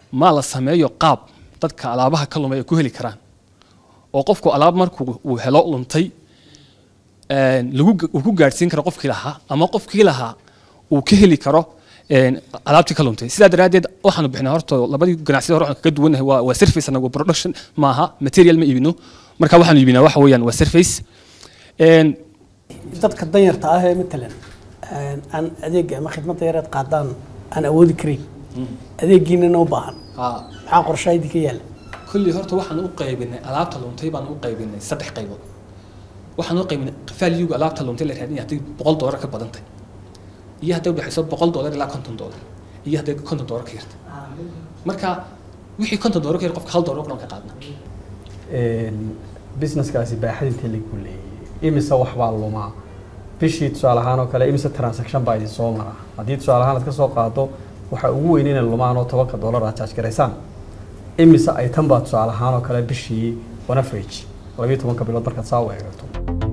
maa la sameeyo qaab dadka alaabaha ka lumay ay ku heli karaan oo qofku alaab markuu uu helo luntay een, lagu uu ku gaadhsiin karo qofkii lahaa ama qofkii lahaa uu ka heli karo een, alaabtii ka luntay sidaa daraaddeed waxaanu bixinaa horta labadii ganacsiyada hore waxaan kaga duwannahay waa waa service anagu production maaha material ma iibino marka waxaanu iibinaa waxa weeyaan waa service een, dadka danyarta ah ee matalan een, aan adeega ama khidmadda yareed qaadaan aan awoodi karin adeegiinana u baahan maxaa qorshaha idinka yaala kulli horta waxaan u qaybinay alaabta luntay baan u qaybinay saddex qaybood waxaan u qaybinay valuega alaabta luntay la raadinaya hadday boqol doolar ka badantay iyo hadday udhexayso boqol doolar ilaa konton doolar iyo hadday konton doolar ka yartay marka wixii konton doolar ka yar qofka hal doolar kuna ka qaadna businesskaasi baaxad intee lagu leeyay imise wax baa lumaa bishii tusaale ahaan oo kale imise transaction baa idin soo mara haddii tusaale ahaan aad ka soo qaado waxa ugu weyn inay lumaan oo tobanka dollar aad charge garaysaan imise ay tan baa tusaale ahaan oo kale bishii on average labiyo tobanka bilood markaad saa u eegato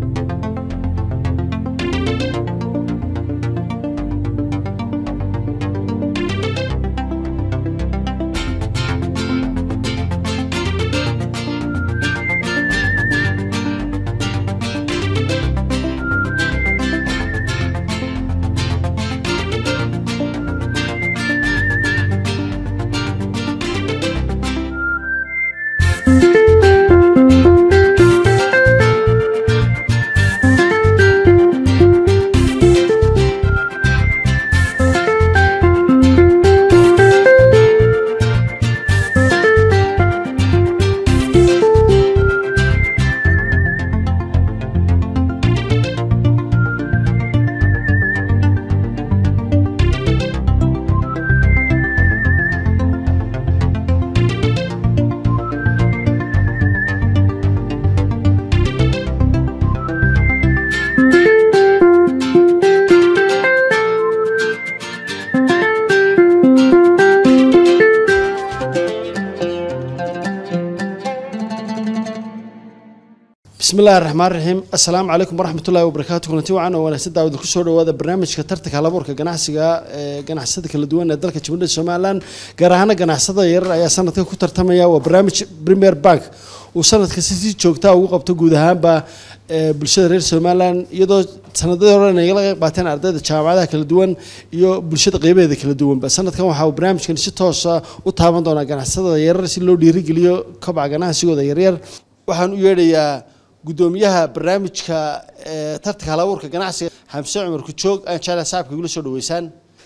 بسم الله الرحمن الرحيم السلام عليكم ورحمة الله وبركاته كنتي وعنا وانا سيدا ودك سو دhowaada barnaamijka tartanka halabuurka ganacsiga ee ganacsiyada kala duwan ee dalka Jamhuuriyadda Soomaaliland gaar ahaan ganacsiyada yar ayaa sanadka ku tartamaya waa barnaamij Premier Bank uu sanadka si joogta ugu qabto guud ahaanba ee bulshada reer Soomaaliland iyadoo sanadada hore ay laga qayb qaateen ardayda jaamacadaha kala duwan iyo bulshada qaybaheeda kala duwan ba sanadkan waxa uu barnaamijkan si toos ah u taaban doonaa ganacsiyada yar si loo dhiirigeliyo kobaca ganacsigooda yaryar waxaan u yeedhayaa gudoomiyaha barnaamijka ee tartanka halabuurka ganacsiga xamse cumar kujoog aan jeclahay saaxibka igula soo dhaweysaan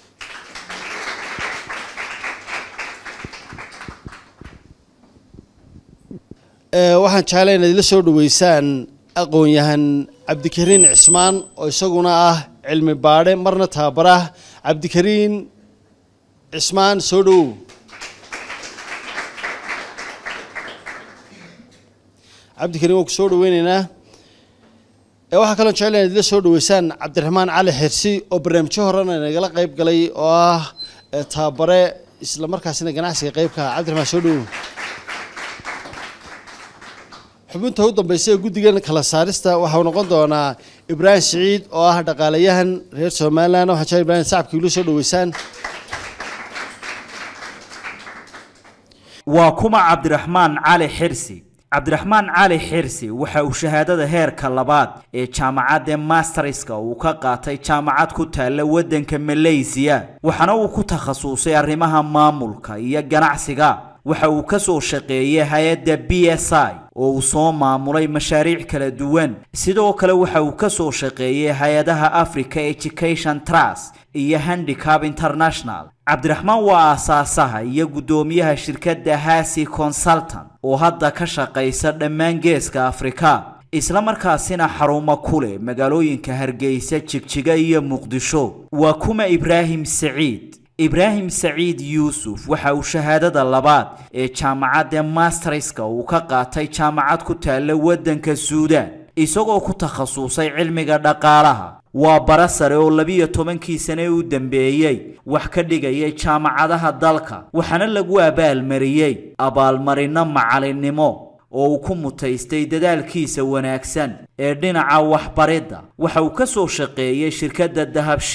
Ee, waxaan jeclahay inaad ila soo dhaweysaan aqoon-yahan cabdikariin cismaan oo isaguna ah cilmi baadhe marna tababarah cabdikariin cismaan soo dhowow cabdikariin waan ku soo dhaweyneynaa ee waxaa kaloo jecel inaad ila soo dhaweysaan cabdiraxmaan cali xirsi oo barnaamijyo horena nagala qayb galay oo ah ee tababare isla markaasina ganacsiga qeybka ah cabdiraxmaan soo dhowow xubinta u dambaysa ee guddigan kala saarista waxau noqon doonaa ibraahim siciid oo ah dhaqaalayahan reer somaliland waxaan jecel ibraahim sacabka igula soo dhaweysaan waa kuma cabdiraxmaan cali xirsi cabdiraxmaan cali xirsi waxa uu shahaadada heerka labaad ee jaamacadda masterska uu ka qaatay jaamacad ku taalla waddanka malaysiya waxaana uu ku takhasusay arrimaha maamulka iyo ganacsiga waxa uu ka soo shaqeeyay hay-adda b s i oo uu soo maamulay mashaariic kala duwan sidoo kale waxa uu ka soo shaqeeyay hay-adaha africa education trust iyo handicap international cabdiraxmaan waa aasaasaha iyo guddoomiyaha shirkadda hasi consultant oo hadda ka shaqaysa dhammaan geeska afrika isla markaasina xarumo ku leh magaalooyinka hargeysa jigjiga iyo muqdisho waa kuma ibraahim saciid ibraahim saciid yuusuf waxa uu shahaadada labaad ee jaamacadda masterska uu ka qaatay jaamacad ku taalla waddanka suudaan isagoo ku takhasusay cilmiga dhaqaalaha waa bara sare oo labiyo tobankii sane u dambeeyey wax ka dhigayay jaamacadaha dalka waxaana lagu abaalmariyey abaalmarino macalinimo oo uu ku mutaystay dadaalkiisa wanaagsan ee dhinaca waxbaridda waxa uu ka soo shaqeeyey shirkadda dahabshiil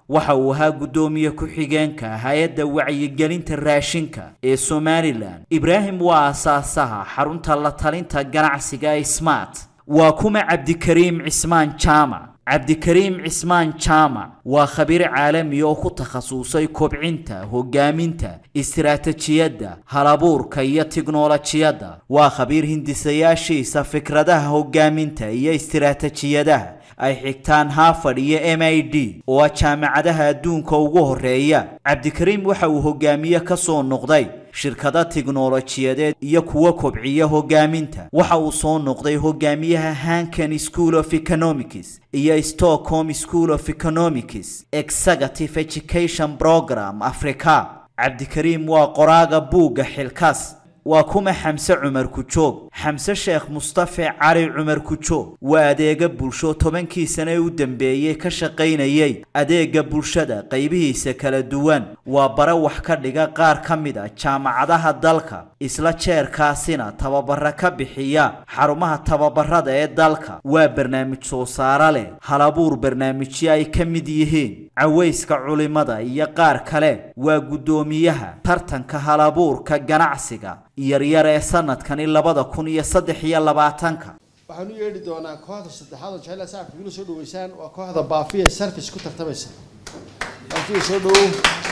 waxa uu ahaa guddoomiye ku-xigeenka hay-adda wacyigelinta raashinka ee somalilan ibraahim waa asaasaha xarunta la talinta ganacsiga ee smart waa kuma cabdikariim cismaan jaamac cabdikariim cismaan jaamac waa khabiir caalami oo ku takhasusay kobcinta hogaaminta istiraatijiyadda halabuurka iyo tiknolojiyadda waa khabiir hindisayaashiisa fikradaha hogaaminta iyo istiraatijiyadaha ay xigtaan harvard iyo m i d oo ah jaamacadaha adduunka ugu horeeya cabdikariim waxa uu hogaamiye ka soo noqday shirkado tiknolojiyadeed iyo kuwa kobciya hogaaminta waxa uu soo noqday hogaamiyaha hanken school of economics iyo stockholm school of economics executive education program africa cabdikariim waa qoraaga buugga xilkaas waa kuma xamse cumar kujoog xamse sheekh mustafe cali cumar kujoog waa adeega bulsho tobankii sane ee u dambeeyey ka shaqaynayay adeega bulshada qaybihiisa kala duwan waa bare wax ka dhiga qaar ka mid a jaamacadaha dalka isla jeerkaasina tababara ka bixiya xarumaha tababarada ee dalka waa barnaamij soo saare leh halabuur barnaamijyo ay ka mid yihiin cawayska culimada iyo qaar kale waa guddoomiyaha tartanka halabuurka ganacsiga yaryar ee sanadkani labada kun iyo saddex iyo labaatanka waxaan u yeedhi doonaa kooxda saddexaad oo jecel sacabka igula soo dhaweysaan waa kooxda baafiya service ku tartamaysa baafiya soo dhawow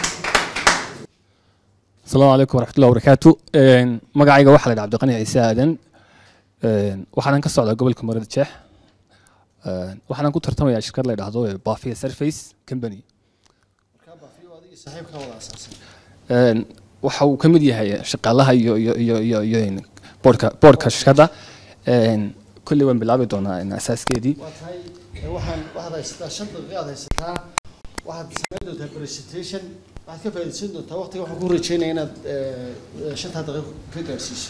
asalaamu calaykum waraxmatullahi wabarakaatu magacayga waxaa la yidhaha cabdiqani ciise aadan waxaanan ka socdaa gobolka marada jeex waxaanan ku tartamayaa shirkad la yidhaahdo bafia surface company markaa baafiya waa adigii saaxiibkaa wada asaasay waxa uu ka mid yahay shaqaalaha iyo iyo iyo iyo iyo boardka boardka shirkadda kolley waan bilaabi doonaa asaaskeedii waa tahay ee waxaan waxaad haysataa shan daqiiqo aad haysataa waxaad samayn doontaa presentation waxaad ka faa'iidaysan doontaa waqtiga waxaan ku rajeynaya inaad eh, shantaa daqiiqo ka gaarsiiso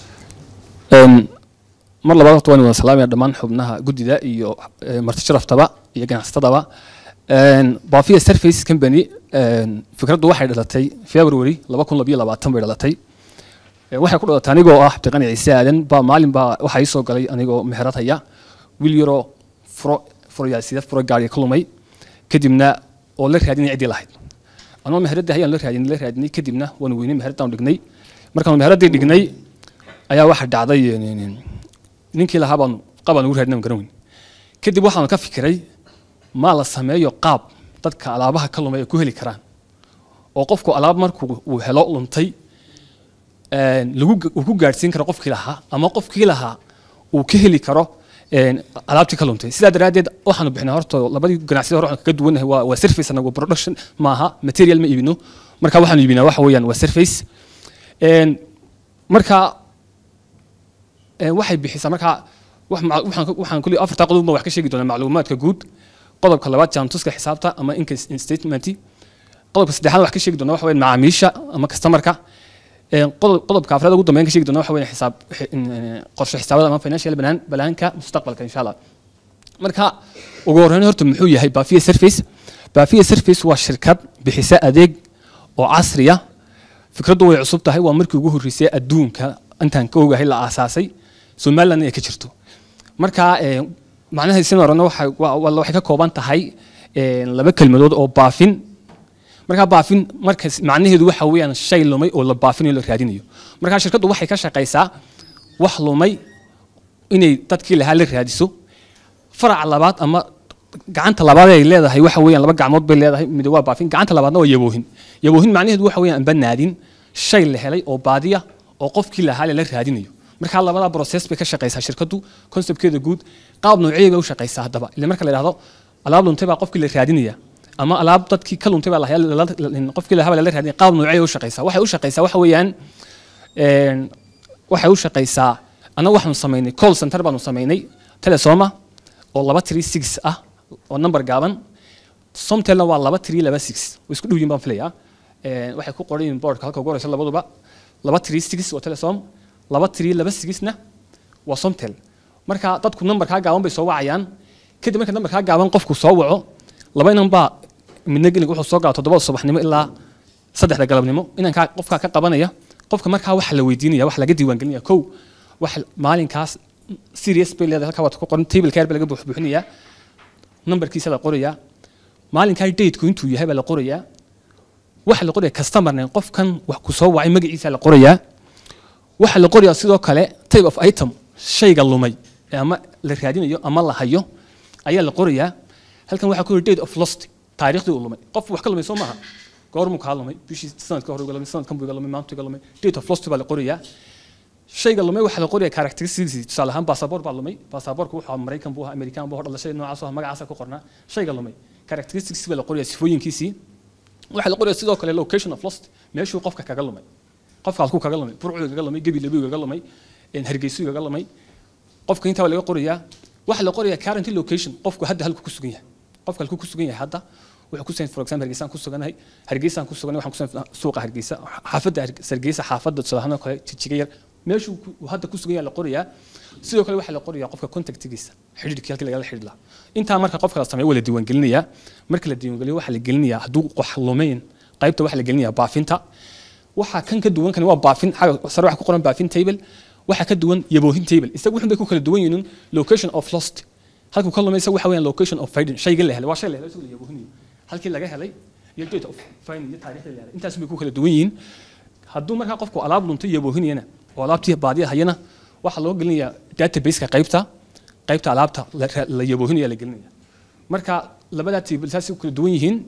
mar labaad horta waan wada salaamaya dhammaan xubnaha guddida iyo eh, marti sharaftaba iyo ganacsatadaba bafia surface company fikraddu waxay dhalatay february laba kun labiyo labaatan bay dhalatay Eh, waxay ku dhalatay anigoo ah cabdiqani ciise aadan baa maalin baa waxaa ii soo galay anigoo meherad haya wiil yaroo furo furoyaasida furo gaariga ka lumay kadibna oo la raadinay ciddii lahayd anoo meheradii hayaan la raadinay la raadinay kadibna waan weynay meheradaan dhignay markaan meheradii dhignay ayaa waxa dhacday eh, ninkii lahaa baan qabaan ugu raadinay garan weyn kadib waxaan ka fikiray maa la sameeyo qaab dadka alaabaha ka lumay ay ku heli karaan oo qofku alaab markuu uu helo luntay een, lagu uu ku gaadhsiin karo qofkii lahaa ama qofkii lahaa uu ka heli karo een, alaabtii ka luntay sidaa daraaddeed waxaanu bixinay horta labadii ganacsiyada hore waxaan kaga duwannahay waa waa surface anagu production maaha material ma iibino marka waxaanu iibinaa waxa weeyaan waa surface een, marka een, waxay bixisaa marka wax maca- waxaan ka- waxaan kulli afartaa qodob baan wax ka sheegi doonaa macluumaadka guud qodobka labaad jaantuska xisaabta ama income statement qodobka saddexaad wax ka sheegi doonaa waxa weeyaan macaamiisha ama customerka Een, qodob- qodobka afraad ugu dambeyn ka sheegi doona waxa weeye xisaab xi- in, eh, qorshe xisaabada ama financial balaan balaanka mustaqbalka insha allah marka ugu horreyn horta muxuu yahay bafia surface bafia surface waa shirkad bixisa adeeg oo casri ah fikraddu way cusub tahay waa markii ugu horreysay adduunka intaan ka ogahay la aasaasay somaliland ay ka jirto marka eh, macnaha sin horena waxay waa- waa- waxay ka kooban tahay eh, laba kelmadood oo baafin markaa baafin markas macnaheedu waxa weeyaan shay lumay oo la baafinayo la raadinayo markaa shirkaddu waxay ka shaqaysaa wax lumay inay dadkii lahaa la raadiso faraca labaad ama gacanta labaad ay leedahay waxa weeyaan laba gacmood bay leedahay mid waa baafin gacanta labaadna waa yaboohin yaboohin macnaheedu waxa weeyaan amba naadin shay la helay oo baadiya oo qofkii lahaa la raadinayo markaa labada process bay ka shaqaysaa shirkaddu conceptkeeda guud qaab noociyay bay u shaqaysaa haddaba ile marka la yidhahdo alaab luntay baa qofkii la raadinaya ama alaab dadkii ka luntay baa la haya- la- la- qofkii lahaa baa lala raadinaya qaab noociyay u shaqaysaa waxay u shaqaysaa waxa weeyaan een, waxay u shaqaysaa annaga waxaanu samaynay call center baanu samaynay telesoma oo laba three six ah oo number gaaban somtelna waa laba three laba six way isku dhow yihiin baan filayaa Een, waxay ku qoran yihiin boardka halka ugu horeysa labaduba laba three six waa telesom laba three laba sixna waa somtel marka dadku numberkaa gaaban bay soo wacayaan kadib marka numberkaa gaaban qofku soo waco laba inan baa midna gelig wuxuu soo gala toddobada subaxnimo ilaa saddexda galabnimo inankaa qofkaa ka qabanaya qofka markaa waxa la weydiinaya waxa laga diiwaangelinaya kow wax maalinkaas serious bay leedahay halkaa waad ku qoran table care baa laga buux buuxinayaa numberkiisa la qorayaa maalinkaa dateku intuu yahay baa la qorayaa waxa la qorayaa customer name qofkan wax ku soo wacay magaciisa la qorayaa waxa la qorayaa sidoo kale type of item shayga lumay ee ama la raadinayo ama la hayo ayaa la qorayaa halkan waxaa ku yiri date of lost taariikhdii uu lumay qof wax ka lumay soo maaha goormuu kaa lumay bishii sanadka hore uga lumay sanadkan buu iga lumay maanta iga lumay date of lost baa la qorayaa shayga lumay waxaa la qorayaa characteristics tusaale ahaan baasaboor baa lumay baasaboorku wuxuu ahaa maraykan buu ahaa amerikaan buu ahaa dhalashay noocaas oo magacaasa ku qornaa shayga lumay characteristics baa la qorayaa sifooyinkiisii waxaa la qorayaa sidoo kale location of lost meeshuu qofka kaga lumay qofka halkuu kaga lumay burcuu kaga lumay gebi labigu kaga lumay hargeysuu kaga lumay qofka intaa waa laga qorayaa waxaa la qorayaa current location qofku hadda halku ku sugan yahay qofka halku ku sugan yahay hadda wuxuu ku sugan for example hargeysaan ku suganahay hargeysaan ku suganahay waxaan ku sugan suuqa hargeysa xaafadda hargeysa xaafadda tusaale kale jijiga yar meeshuu hadda ku sugan yahay la qorayaa sidoo kale waxaa la qorayaa qofka contactigiisa xidhiidhkii halkii lagala xidhiidh lahaa intaa marka qofka la sameeyo waa la diiwaangelinayaa marka la diiwaangeliyo waxaa la gelinayaa hadduu wax lumayn qaybta waxaa la gelinayaa baafinta waxaa kan ka duwan kan waa baafin xaga sare waxa ku qoran baafin table waxaa ka duwan yaboohin table isagu wuxun bay ku kala duwan yihiin location of lost halkuu ka lumay isagu waxa weeyaan location of finding shayga la helay waa shay la helay isagu la yaboohinayo halkii laga helay iyo date of finding iyo taariikhda la helay intaas bay ku kala duwan yihiin hadduu markaa qofku alaab luntay yaboohinayana oo alaabtii baadiya hayana waxaa loo gelinayaa databaseka qaybta qaybta alaabta la yaboohinaya la gelinaya marka labadaa table saasay ku kala duwan yihiin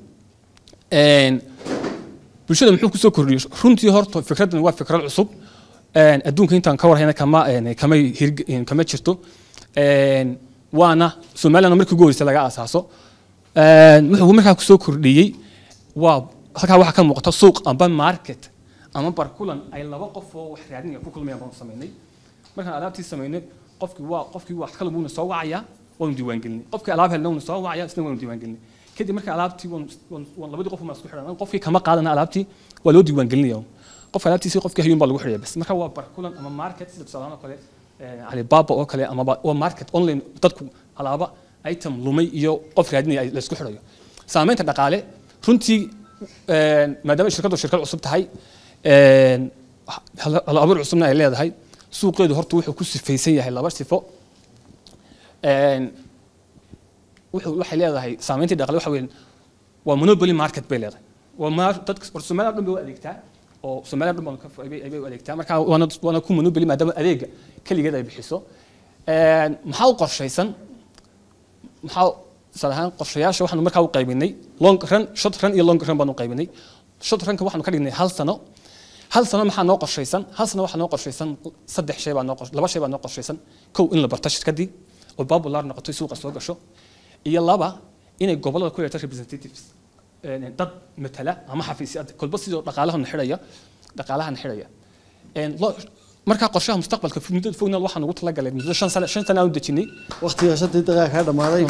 bulshada muxuu kusoo kordhiyey runtii horta fikraddan waa fikrad cusub adduunka intaan ka warhayna kama kama kama jirto waana somaliland markii ugu horreysay laga asaaso wuxuu markaa kusoo kordhiyey waa halkaa waxaa ka muuqata suuq amba market ama barkulan ay laba qof oo wax raadinaya ku kulmayaan baanu samaynay markaan alaabtii samaynay qofkii waa qofkii wax kale buuna soo wacayaa waanu diiwaangelinay qofkii alaab helna wuuna soo wacaya isna waanu diiwaangelinay kadib marka alaabtii waan labadii qof maa isku xidhan qofkii kama qaadana alaabtii waa loo diiwaangelinaya qofka alaabtiisii qofkii hayuun baa lagu xidhaya bas marka waa barkulan ama market sida tusaalahaan oo kale alibaba oo kale ama waa market online dadku alaaba item lumay iyo qof raadinaya la isku xidhayo saamaynta dhaqaale runtii maadaama shirkaddu shirkad cusub tahay hal abuur cusubna ay leedahay suuqeedu horta wuxuu ku sifaysan yahay laba sifo waxay leedahay saamayntii dhaqaale waxa weeyaan waa monopoly market bay leedahay waa dadka Soomaaliya dhan bay u adeegtaa oo Soomaaliya dhan bay u adeegtaa marka waana waana ku monopoly maadaama adeega kaligeed ay bixiso maxaa u qorshaysan maxaa salahaan qorshayaasha waxaanu markaa u qaybinay long run short run iyo long run baanu qaybinay short runka waxaanu ka dhignay hal sano hal sano maxaa noo qorshaysan hal sano waxaa noo qorshaysan saddex shay baa noo laba shay baa noo qorshaysan kow in la barto shirkadii oo popular noqoto suuqa soo gasho iyo laba inay gobolada ku yeerto representatives dad matala ama xafiisyo kolba sidoo dhaqaalahan xidhaya dhaqaalahan xidhaya markaa qorshaha mustaqbalka muddada fogna waxaan ugu talagalay muddo shan sano shan sano aan u dejinay waqtiga shantii daqiiqa kaa dhamaaday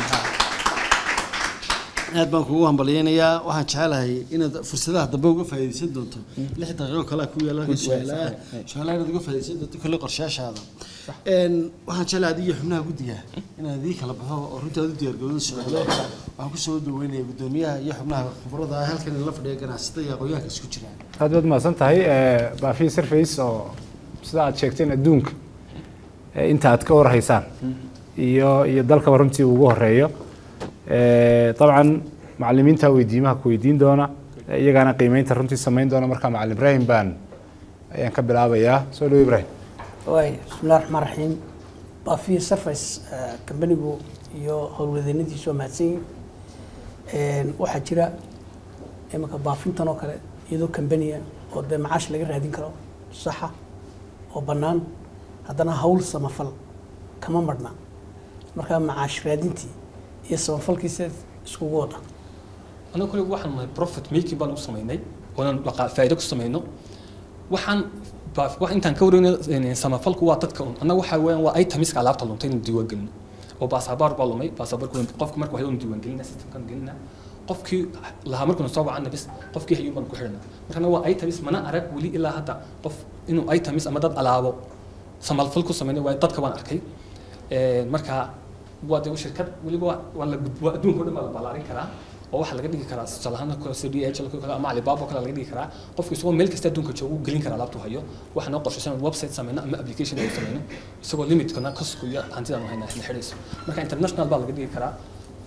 aad baan kugu hambalyeynayaa waxaan jecelahay inaad fursadaha dambe uga faa'iidaysan doonto lix daqiiqo kale ku yaala su-aalaha su-aalaha inaad uga faa'iidaysan doonto kolle qorshayaashaada waxaan jecelahay adiga xubnaha guddiga inaad idii kala baxo oo runtii aad u diyaargarowda su-aalo waxaan kusoo dhaweynaya guddoomiyaha iyo xubnaha khibrada ah halkan la fadhiya ganacsatada iyo aqoonyahanka isku jiraan aad baad mahadsan tahay baafi surface oo sida aad sheegteen adduunka inta aad ka warhaysaan iyo iyo dalkaba runtii ugu horeeyo dabcan macalimiinta weydiimaha ku weydiin doona iyagaana qiimeynta runtii samayn doona markaa macalin ibrahim baan ayaan ka bilaabayaa soo dhawo ibrahim waay bismillahi raxmaan raxiim baafiya surface kambanigu iyo howlwadeennadiisu waa mahadsan yihiin waxaa jira imanka baafintan oo kale iyadoo kambaniya oo dee macaash laga raadin karo saxa oo bannaan haddana hawl samafal kama marhna markaa macaash raadintii iyo samafalkiisa iskugu wada anagu kule waxaan nahay profit making baan u samaynay oonan faa'iido ku samayno waxaan wax intaan ka wareynay samafalku waa dadka un annaga waxaa weeyaan waa itemiska alaabta luntay inuu diiwaan gelino oo baasabaar baa lumay baasabaarku qofka marka waxay unu diiwaan gelina systemkan gelina qofkii lahaa markuuna soo wacana bis qofkii hayuun baan ku xidhana markana waa itemis mana arag weli ilaa hadda qof inuu itemis ama dad alaabo samafal ku samaynay waa dadka waan arkay marka waa de shirkad weliba waa la waa adduunka o dhan baa la ballaarin karaa oo waxaa laga dhigi karaa tusaalahaan c d h kale ama alibaba kale laga dhigi karaa qofku isagoo meel kasta adduunka joogu gelin karaa alaabtu hayo waxaa noo qorshaysan website sameyno ama application ay sameyno isagoo limitkana kasku iyo hantidan hayna isna xidhayso marka international baa laga dhigi karaa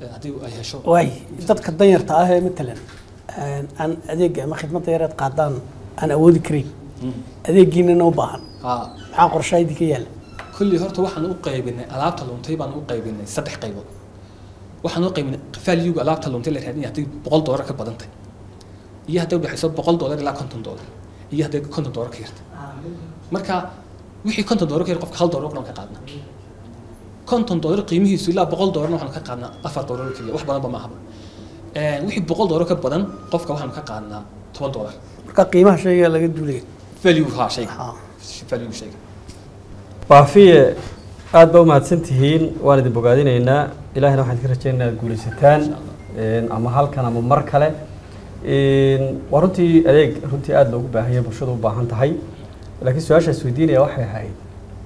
eh, haddii ay hesho waay dadka danyarta ah ee matalan aan aan adeega ama khidmadda yareed qaadaan aan awoodi karayn adeegiinana u baahan haa maxaa qorshaydii ka yaala kulli horta waxaan u qaybinay alaabta luntay baan u qaybinay saddex qaybood waxaan u qaybinay valuega alaabta luntay la raadinaya haddii boqol doolar ka badantay iyo hadday udhexayso boqol doolar ilaa konton doolar iyo hadday konton doolar ka yartay marka wixii konton doolar ka yar qofka hal doolar oo dhan ka qaadna konton doolar qiimihiisu ilaa boqol doolarna waxaan ka qaadnaa afar doolar oo keliya wax badanba ma ahaba Eh, wixii boqol doolar ka badan qofka waxaan ka qaadnaa toban doolar marka qiimaha shayga laga duulaya value haa shayga Ha. value shayga baafiye aad baa umahadsan tihiin waan idin bogaadinaynaa ilaahina waxaan idinka rajaynaynaa aad guulaysataan een, ama halkan ama mar kale Een, waa runtii adeeg runtii aada loogu baahan yahay bulshadu u baahan tahay laakiin su-aashaas weydiinaya waxay ahayd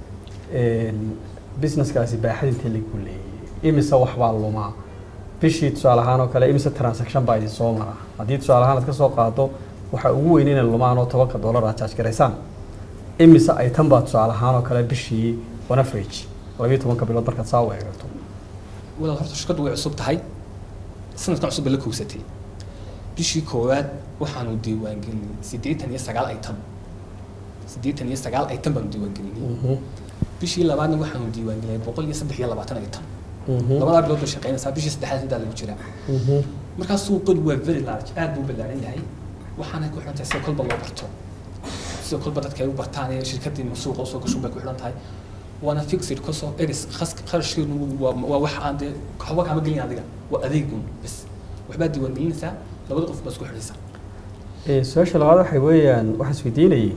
een, businesskaasi baaxad intee lagu leeyay imise wax baa lumaa bishii tusaale ahaan oo kale imise transaction baa idin soo mara haddii tusaale ahaan aad ka soo qaado waxa ugu weyn inay lumaan oo tobanka dollar aad charge garaysaan imise ay tan baa tusaale ahaan oo kale bishii on average labiyo tobanka bilood markaad saa u eegto walaal horta shirkaddu way cusub tahay sanadkan cusub bay la kowsatay bishii koowaad waxaanu diiwaangelinay siddeetan iyo sagaal item siddeetan iyo sagaal item baanu diiwaangelinay bishii labaadna waxaanu diiwaangelinay boqol iyo saddex iyo labaatan item labadaa bilood bay shaqaynaysaa bishii saddexaad sidaa lagu jiraa markaa suuqadu waa very large aad buu u ballaaran yahay waxaana ku xidhan tahay sida kolba loo barto sida kolba dadka ay u bartaan ee shirkadii suuqa usoo gasho bay ku xidhan tahay waana fixed kasoo eris khas- kharashkeedu waa waa wax aan dee waxba kaama gelin adiga waa adeegun bas waxbaad diiwaangelinaysaa labada qof baa isku xidhaysaa Ee, su-aasha labaad waxay weeyaan waxaan isweydiinayay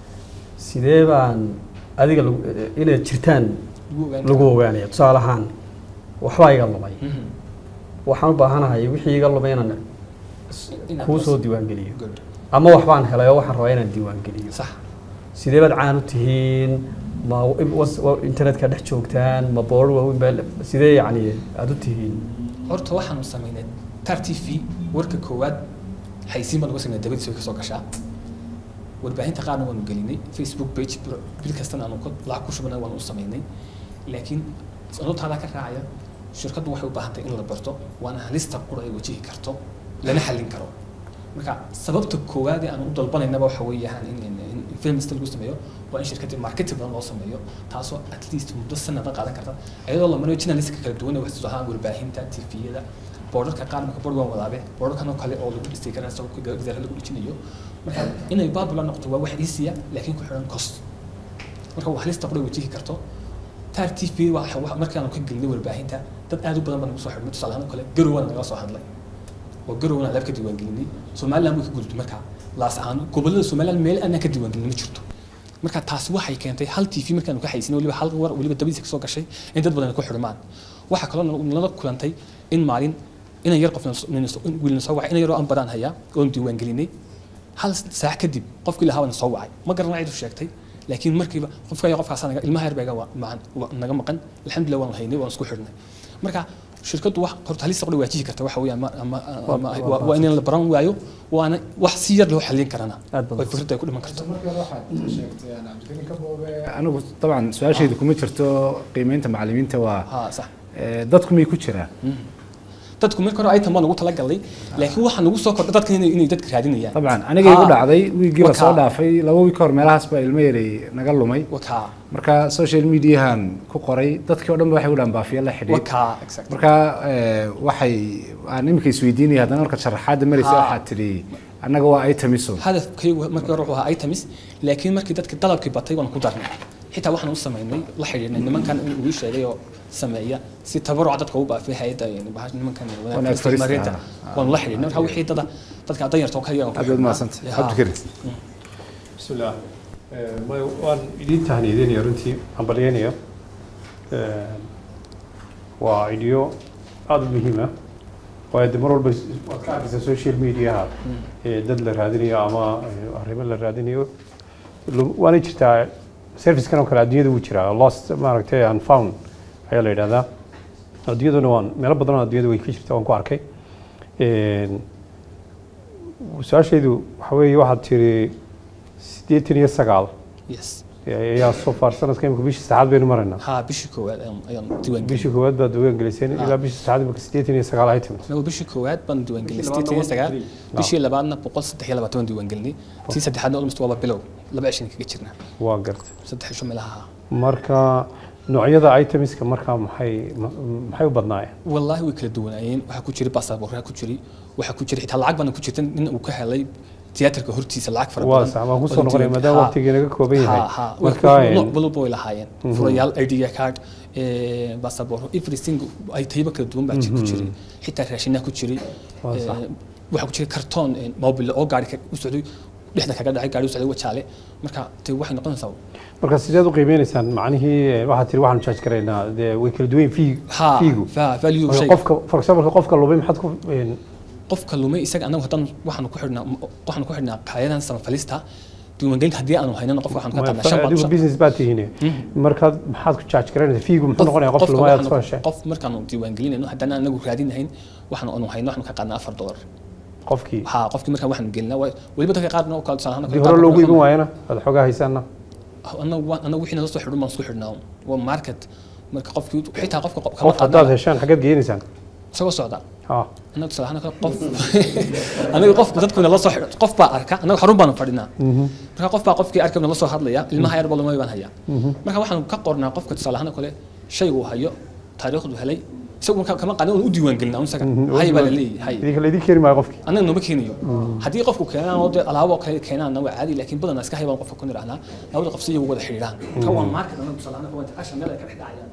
sidee baan adiga lagu- eh, inaad jirtaan lagu ogaan lagu ogaanaya tusaale ahaan waxbaa iga lumay Mhm. waxaan u baahanahay wixii iga lumay inaan s- Inaad kuu bas- soo diiwaangeliyo Good. ama waxbaan helay oo waxaan rabaa inaan diiwaangeliyo sax sidee baad caan u tihiin ma was- wa- internetka dhex joogtaan ma boor waaweyn baa sidee yacni aada u tihiin horta waxaanu samaynay tar t v warka koowaad xaysiin baan uga samaynay dabadiis way kasoo gashaa warbaahinta qaarna waanu gelinay facebook page bil- bil kastana aanu ka- lacag ku shubana waanu u samaynay laakiin anotaadaa ka raacaya shirkaddu waxay u baahan tahay in la barto waana halista qura ay wajihi karto lana xallin karo marka sababta koowaad ee aan u dalbanaynaba waxa weeyaan in in- in filmista lagu sameeyo waa in shirkadda marketing badan loo sameeyo taasoo at least muddo sanada qaadan karta iyadoo la marayo journalistka kala duwan ee wax soo ahaan warbaahinta tviyada boorarka qaar marka board waan wadaabe boorarkan oo kale oo lagu dhistay karaa isagoo gazaara lagu dhijinayo marka inay baabula noqoto waa wax iisiya laakiin ku xidhan cost marka waa halista qura wajihi karto taar t v waa wax- markaanu ka gelinay warbaahinta dad aad u badan baa nagu soo xidhmay tusaale ahaan oo kale garowaan naga soo hadlay oo garowna alaab ka diiwaangelinay somaliland way ka gudubtay marka laas ahaan gobollada somaliland meel aanan ka diiwaangelin ma jirto marka taasi waxay keentay hal t v markaanu ka haysinay weliba hal war weliba dabadiisa kasoo gashay in dad badan ay ku xidhmaan waxaa kaloo nala- nala kulantay in maalin inan yar qof wiilna soo wacay inan yaroo aan badaan hayaa oon diiwaangelinay hal saac kadib qofkii lahaa na soo wacay ma garana cidu sheegtay laakiin markiiba qofka ayaa qofkaas naga ilmaha yar baa naga maqan alxamdulilah waan haynay waan isku xidhnay marka shirkaddu wax horta halista qura waajihi karta waxa weeyaan ma- ama- ama- waa- waa in la baran waayo waana wax si yar loo xallin karana Aad badan. oo fikradda ay ku dhiman karto anigu dabcan su-aashaydu kuma jirto qiimeynta macallimiinta waa ها صح eh, dadku miyay ku jiraan dadku marka hore item baan ugu talagalnay laakiin waxaa nagu soo kordhay dadka inay inay dadka raadinayaan dabcan anigay igu Ah. dhacday wiigii la soo Wakaa. dhaafay laba wiig ka hor meelahaas baa ilmo yaray naga lumay wakaa marka social mediahan ku qoray dadkii o dhan ba waxay u dhahan baafiya la xidhiid wakaa exact marka eh, waxay aan iminka isweydiinaya haddana marka sharaxaadda maraysa Ah. waxaad tidhi annaga waa itemiso hadafkaygu markii hore wuxuu ahaa items laakiin markii dadka dalabkii batay waan ku darnay xitaa waxaan u samaynay la xidhiidhnay nimankan in uu sheegay oo sameeya si tabaruca dadka u baafay hay'adda yani bahasha nimankan Wanaag farista, marinta ah. waan la xidhiidhnay marka wixii dada dadka danyarta oo kaliya aad baad mahadsantay cabdikarim بسم الله ما waan idin tahniidinaya runtii hambalyeynaya waa idhiyo aada u muhiim ah waayo de mar walba waad ka arkaysaa social mediaha ee dad la raadinayo ama eh, arrimo la raadinayo Lu- waana jirtaa servicekan oo kale adduunyada wuu jiraa lost maaragtay unfound ayaa la yidhahdaa adduunyaduna waan meelo badan oo adduunyada way ka jirtaa waan ku arkay Een, su-aashaydu waxa weeye waxaad tiri siddeetan iyo sagaal yes ayaa soo far sanadka imika bishii saddexaad baynu maraynaa haa bishii koowaad ayaan ayaan diiwaan geliyay bishii koowaad baad diiwaan geliseen ilaa bishii saddexaad imika siddeetan iyo sagaal ay timid anagu bishii koowaad baan diiwaan gelinay sideetan iyo sagaal bishii labaadna boqol saddex iyo labaatan baan diiwaan gelinay tii saddexaadna almost waaba bilow laba cishan kaga jirnaa waa gartay saddex cisho meelaha marka noocyada itemiska markaa maxay ma- maxay u badnaayeen wallaahi way kala duwanaayeen waxaa ku jiray baasaboorkaa ku jiray waxaa ku jiray xitaa lacag baana ku jirta nin uu ka helay tiyaatarka hortiisa lacag fara waa badan sax waan kusoo oo noqonaya diiwaan- maadaama haa. waqtigii naga kooban ha yahay ha marka nooc walba way lahaayeen furayaal id card eh, baasaboor everything ay tayba kala duwan baa ji- ku jiray xitaa raashinaa ku jiray Waa sax. Eh, waxaa ku jiray kartoon eh, mobile oo gaari ka- u socday dhexda kaga dhacay gaari u socday wajaale marka te waxay noqonaysaa marka sideed u qiimeynaysaan macnihii eh, waxaad tiri waxaanu charge garaynaa dee way kala duwan yihiin fee ha feegu fa- value Marka shay qofka for example qofka lubay maxaad ku een, qofka lumay isaga anagu haddaan waxaanu ku xidhnaa waxaanu ku xidhnaa qaayadan samafalista diiwaangelinta haddii aanu haynana qofka waxaanu ka qaadnaa shan adigu baan business baad tihiin markaad maxaad ku charge garaynaysaa feegu muxuu noqonayaa qof lumay aad soo heshay qof markaanu diiwaangelinayno haddana anagu raadinahayn waxaanu anu hayno waxaanu ka qaadnaa afar dolar qofkii ha qofkii markaan waxaanu gelinaa waa- weliba dadka qaarna oo kale tusaale ahaan haddii hore loogu iibin waayana aad xoogaa haysaana anagu waan- anagu wixii nala soo xidhan baan isku xidhnaa waa market marka qofkii xitaa qofka kama qof haddaad qaadnaa heshaan xaggeed geenaysaan isagoo socda ha anaga tusaale ahaan kale qof anaga qof dadku nala soo xidho qof baa arka anaga xarun baanu fadhinaa marka qof baa qofkii arkay nala soo hadlaya ilmaha yar balumay baan hayaa marka waxaan ka qornaa qofka tusaale ahaan kale shay uu hayo taariikhdu helay isagu marka kama qaadin oon u diiwaan gelin un isaga hay baa la leeyahay hay idinka laydin keeni maayo qofkii annaga nooma keenayo haddii qofku keenaan oo dee alaabo kale keenaanna waa caadi laakiin badanaa iska haybaan qofka ku nidhahnaa labada qof si iyagu wada xidhiidhaan ka waa market anaga tusaale ahaan waa interaction meel ay ka dhex dhacayaan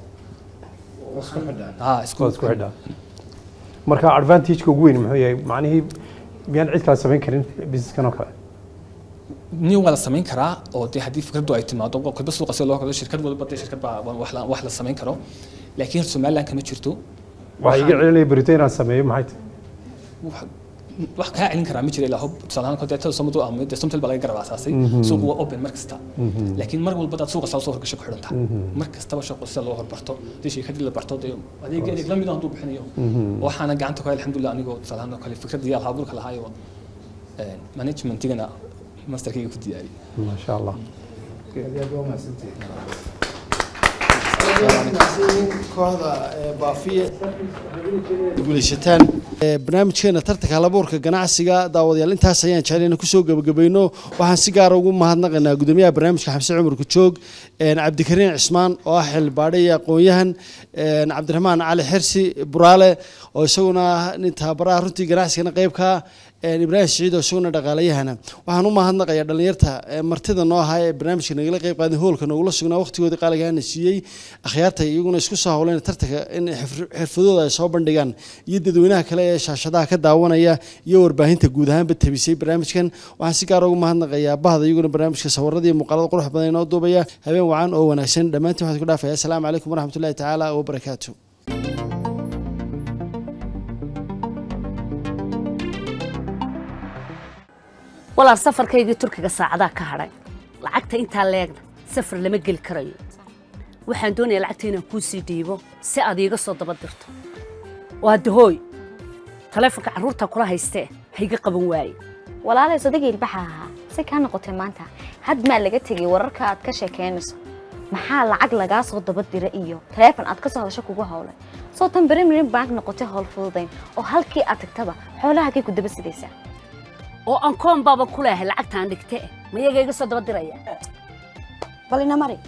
ha isku waad isku xidhaa marka advantage-ka ugu weyn muxuu yahay macnihii miyaan cid kale samayn karin businesskan oo kale nin waa la samayn karaa oo dee haddii fikraddu ay timaado kolba suuqa sida loo kado shirkad walba dee shirkad baa wax la- wax la samayn karo laakiin somaliland kama jirto waxaa iga celinaya berito inaan sameeyo maxay tahay wax- wax kaa celin karaa ma jira ilaa hub tusaale ahaan kodeetada somadu ama dee somtal baa laga garab aasaasay suuqu waa open mar kasta laakiin mar walba daad suuqa saa soo horgasho ku xidhan tahay mar kastaba shaqo sida loo horbarto dee shirkadii la barto dee adeeg adeeg lamid ah hadduu bixinayo waxaana gacanta ku hay alxamdulilah anigoo tusaale ahaan oo kale fikradii alhaaburka lahaayo managementigana masterkayga ku diyaariyay maasha allah kooxda baafiye guulaysataan barnaamijkeena tartanka halabuurka ganacsiga daawadayaal intaas ayaan jeclayna kusoo gebagabayno waxaan si gaara ugu mahadnaqaynaa gudoomiyaha barnaamijka xamse cumar kujoog cabdikariin cismaan oo ah xildhibaadhe iyo aqoon-yahan cabdiraxmaan cali xirsi buraale oo isaguna ah nin tababaraha runtii ganacsigana qeybka ibraahim siciid oo isaguna dhaqaalayahana waxaan u mahadnaqayaa dhallinyarta martida noo ahaa ee barnaamijka nagala qeyb qaaday hoolka noogula sugnaa waqtigooda qaaligaana siiyey akhyaarta iyaguna isku soo howleen tartanka in xirf- xirfadooda ay soo bandhigaan iyo dadweynaha kale ee shaashadaha ka daawanaya iyo warbaahinta guud ahaanba tabisay barnaamijkan waxaan si gaar ugu mahadnaqayaa bahda iyaguna barnaamijka sawirada iyo muuqaalada qurux badan inoo duubaya habeen wacan oo wanaagsan dhammaantiin waxaan ku dhaafaya asalaamu calaykum waraxmatullahi tacaala wabarakaatu walaal safarkaygii turkiga saacadaa ka hadhay lacagta intaa leegna safar lama geli karayo waxaan doonayaa lacagta inaan kuu sii dhiibo si aad iiga soo daba dirto waa dahooy taleefonka carruurta kula haystee hayga qaban waaye walaalay sodageel baxa ahaa si kaa noqotay maanta had maa laga tegay wararka aad ka sheekeynayso maxaa lacag lagaa soo daba dira iyo taleefon aad ka soo hadasho kugu howlay soo tan berimirin bank noqotay howl fududayn oo halkii aad tagtaba xoolaha kay ku daba sidaysaa oo aan koon baaba ku leehay lacagtaan dhigte ma iyaga iga soo daba diraya bal ina mari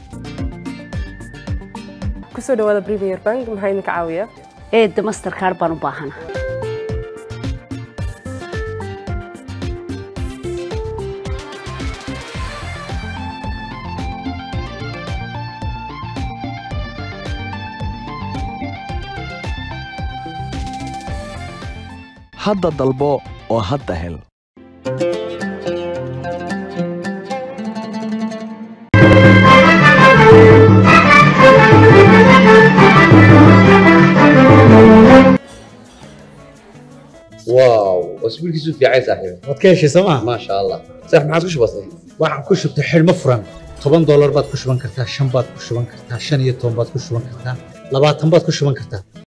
kusoo dhawaada premier bank maxaa idinka caawiya eedda masterkaar baan u baahana hadda dalbo oo hadda hel واو اسبوعك في عين صاحبي waad ka heshay sooma ما شاء الله صح ما عادش بسيط waxaan ku shubtay xidhmo furan toban doolar baad ku shuban kartaa shan baad ku shuban kartaa shan iyo toban baad ku shuban kartaa labaatan baad ku shuban kartaa